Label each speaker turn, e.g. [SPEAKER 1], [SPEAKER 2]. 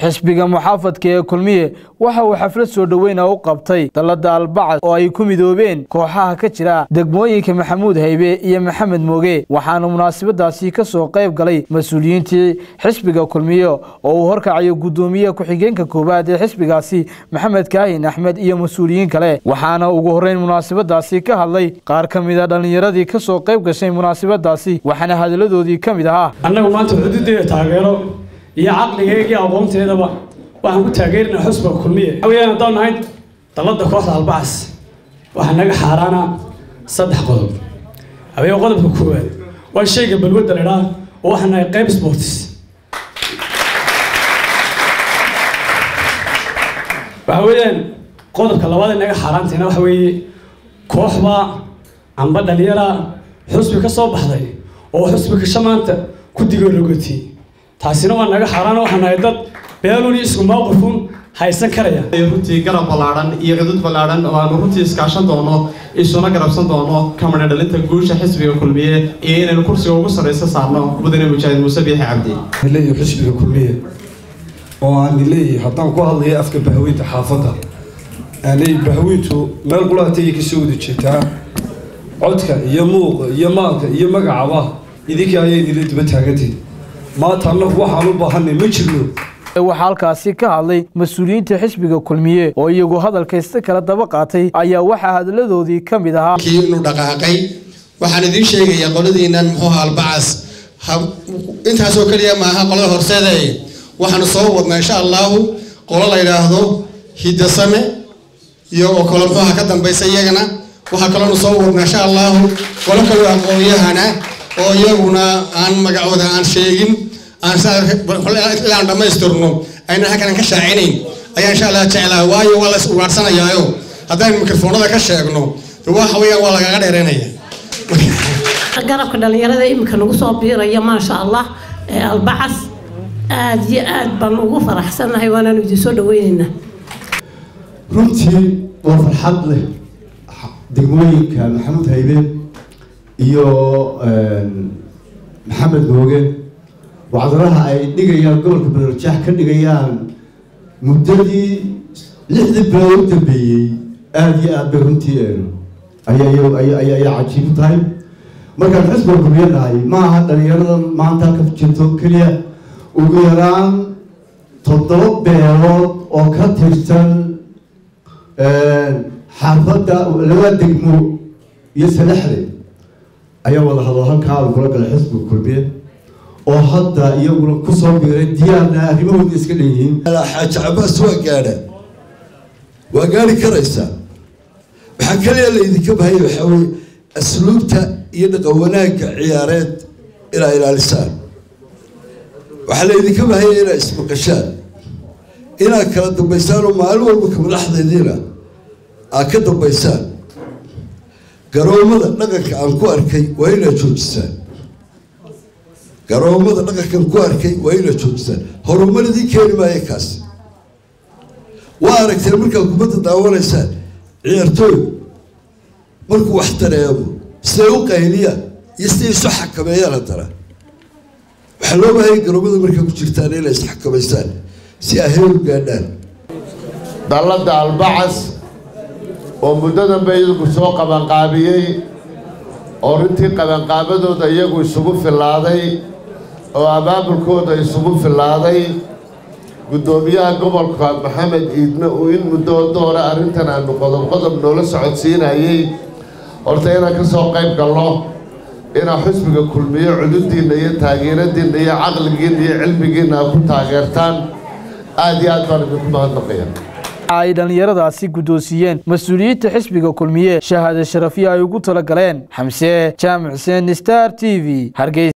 [SPEAKER 1] xisbiga muxaafadka ee kulmiye waxa uu xaflad soo dhoweyna u qabtay dallada albacad oo ay ku midoobeen kooxaha ka jira degmooyinka maxamuud haybe iyo maxamed mooge waxaana munaasabadaasi ka soo qayb galay mas-uuliyiintii xisbiga kulmiye oo uu horkacayo guddoomiye ku-xigeenka koowaad ee xisbigaasi maxamed kaahin axmed iyo mas-uuliyiin kale waxaana ugu horreyn munaasabadaasi ka hadlay qaar ka mida dhallinyaradii ka soo qayb gashay munaasabadaasi waxaana hadalladoodii ka mid ahaa
[SPEAKER 2] annagu maanta xuduudeeda taageero iyo caqligeega iyo aqoonteedaba waxaan ku taageerinaa xusbiga kulmiye hawayaan haddaan nahay dalladda kooxda albacas waxaa naga xaaraana saddex qodob haween qodobka koowaad waa shayga balwadda la idhaa oo waxaan nahay qayb sports waxa weeyaan qodobka labaad ee naga xaaraanteena waxa weeye kooxba amba dhalinyara xusbi ka soo baxday oo xusbi kasha maanta ku digoologotay taasina waa naga xaaraan waxaan nahay dad beelun iyo isku mawqifun haysan karaya
[SPEAKER 3] runtii garab ballaadhan iyo cudud ballaadhan oo aanu runtii iskaashan doono isuna garabsan doono kamana dhalinta guusha xisbiga kulmiye iyo inaynu kursiga ugu sarraysa saarno mudane mujaahid muuse biixi cabdi
[SPEAKER 4] leeyahay xisbiga kulmiye oo aan leeyahay haddaan ku hadlayo afka bahweynta xaafadda aanay bahweyntu meel qulaatayay kasoo wada jeetaa codka iyo muuqa iyo maalka iyo magacaba idinka ayay idinla daba taagantihin maanta annagu waxaan u baahanay ma jirno
[SPEAKER 1] waxaa halkaasi ka hadlay mas-uuliyiinta xisbiga kulmiye oo iyagu hadalkaysta kala daba qaatay ayaa waxaa hadalladoodii ka mid ahaa
[SPEAKER 5] kii inuu dhaqaaqay waxaan idiin sheegayaa qoladiinan muxuu albacas intaasoo keliya maaha qolada horseeda waxaanu soo wadnaa insha allahu qolo la yidhaahdo hidasame iyo oo kale muxuuha ka dambaysa iyagana waxaa kaloonu soo wadnaa insha allahu qolo kaloo aqoonyahana oo iyaguna aan magacooda aan sheegin aan dhamaystirno ayna halkan ka shaacinayn ayaa insha allah jeclaa waayo waa la is ugaadhsanayaayo haddaan mikrofoonada ka sheegno waxa weeyaan waa lagaga dheereynaya
[SPEAKER 6] garabka dhalinyarada iminka nagu soo biiraya maasha allah albacas aada iyo aad baan ugu faraxsannahay waanaanu idin soo dhaweyneynaa
[SPEAKER 7] runtii waa farxad leh degmooyinka maxamuud haybe iyo maxamed mooge wacdaraha ay dhigayaan gobolka banarjaax ka dhigayaan muddadii lixdii bilood u dambeeyey aada iyo aad bay runtii ayaa cajiib tahay markaan xisbiga kulmiye nahay maaha dhalinyarada maanta halka jirto keliya ugu yaraan toddoba beelood oo ka tirsan xaafadda laba degmo iyo salaxde ayaa wada hadlo halkaa lagula galay xisbiga kulmiye oo hadda iyaguna kusoo biiray diyaarna arrimahooda iska dhan yihiin
[SPEAKER 8] xaaji cabaas waa gaadha waa gaari karaysaa waxaa kaliya laydinka bahaya waxaa weye asluubta iyo dhaqan wanaagga ciyaareed inaa ilaalisaan waxaa laydinka bahaya inaa ismaqashaan inaad kala dambaysaan oo maalin walba kamadaxdaydiina aad ka dambaysaan garoomada dhaqanka aan ku arkay waa inaad joojisaan garoomada dhaqankan ku arkay waa inaad joojisaan horumar idiin keeni maayo kaas waa aragteen markaad kubadda daawanaysaan ciyaartooy markuu wax dareemo siday u qayliyaan iyo siday isu xakameeyaan haddana waxaa loo baahaya garoomada markaa ku jirtaan inay isxakamaysaan si ay heer u gaadhaan
[SPEAKER 9] dalladda albacas oo muddadanba iyagu soo qabanqaabiyey oo runtii qabanqaabadooda iyagu isugu fillaaday oo abaabulkooda isugu fillaaday guddoomiyaha gobolka maxamed iidme uu in muddo doore arrintan aanu qodob qodob noola socodsiinayey horta inaan ka soo qayb galno inaa xusbiga kulmiyo cududdiinna iyo taageeradiinna iyo caqligiinna iyo cilmigiinna aad ku taageertaan aada iyo aad baan idinku mahadnaqaya
[SPEAKER 1] ay dhallinyaradaasi guddoonsiiyeen mas-uuliyiinta xisbiga kulmiye shahaade sharafyo ay ugu tala galeen xamse jaamac xuseen star t v hargeysa